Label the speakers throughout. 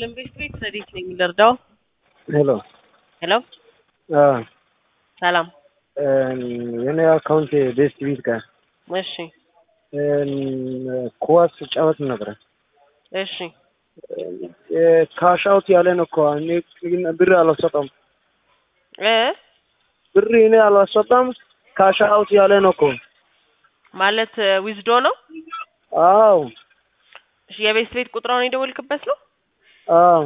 Speaker 1: ይስጥልን ቤት ቤት ረዲት ነኝ ልርዳው?
Speaker 2: ሄሎ
Speaker 1: ሄሎ
Speaker 2: አ
Speaker 1: ሰላም።
Speaker 2: የኔ አካውንት ቤስት ቢት ጋር
Speaker 1: እሺ
Speaker 2: ኳስ ጫወት ነበረ።
Speaker 1: እሺ
Speaker 2: ካሽ አውት ያለ ነው እኮ እኔ ግን ብር አላስወጣም።
Speaker 1: እ
Speaker 2: ብር እኔ አላስወጣም። ካሽ አውት ያለ ነው እኮ።
Speaker 1: ማለት ዊዝዶ ነው?
Speaker 2: አዎ
Speaker 1: እሺ የቤት ቤት ቁጥራውን የደወልክበት ነው?
Speaker 2: አዎ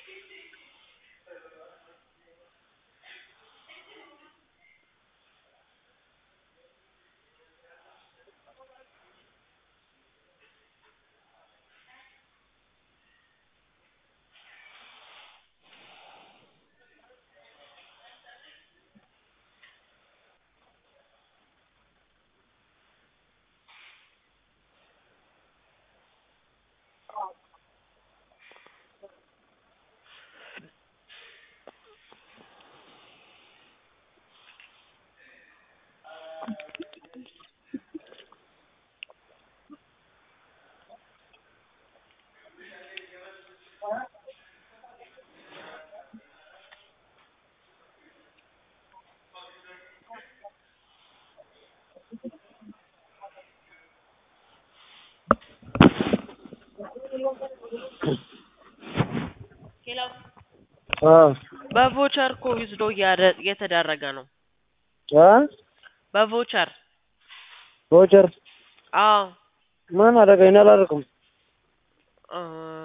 Speaker 2: አ
Speaker 1: በቮቸር እኮ ዊዝዶ እየተደረገ ነው።
Speaker 2: አ
Speaker 1: በቮቸር
Speaker 2: ቮቸር
Speaker 1: አዎ
Speaker 2: ማን አደረገ? እኔ አላደረኩም።
Speaker 1: እ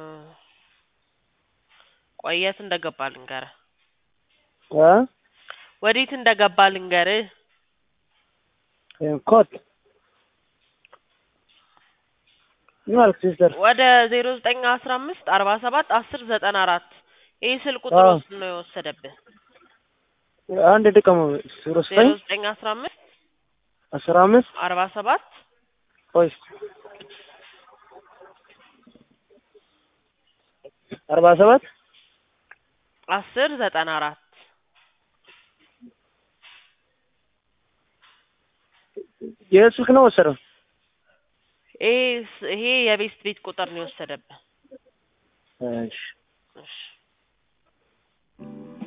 Speaker 1: ቆይ የት እንደገባ ልንገርህ።
Speaker 2: አ
Speaker 1: ወዴት እንደገባ ልንገርህ።
Speaker 2: ኮት ምን አልክ ሲስተር?
Speaker 1: ወደ ዜሮ ዘጠኝ አስራ አምስት አርባ ሰባት አስር ዘጠና አራት ይህ ስል ቁጥር
Speaker 2: አዎ።
Speaker 1: ውስጥ ነው የወሰደብህ።
Speaker 2: አንድ ድቀሙ ዜሮ
Speaker 1: ዜሮ
Speaker 2: ዘጠኝ
Speaker 1: ዘጠኝ አስራ አምስት
Speaker 2: አስራ አምስት
Speaker 1: አርባ ሰባት
Speaker 2: ቆይ አርባ ሰባት
Speaker 1: አስር ዘጠና አራት
Speaker 2: የት ስልክ ነው ወሰደው?
Speaker 1: ይሄ ስ- ይሄ የቤስት ቤት ቁጥር ነው የወሰደብህ።
Speaker 2: እሺ
Speaker 1: እሺ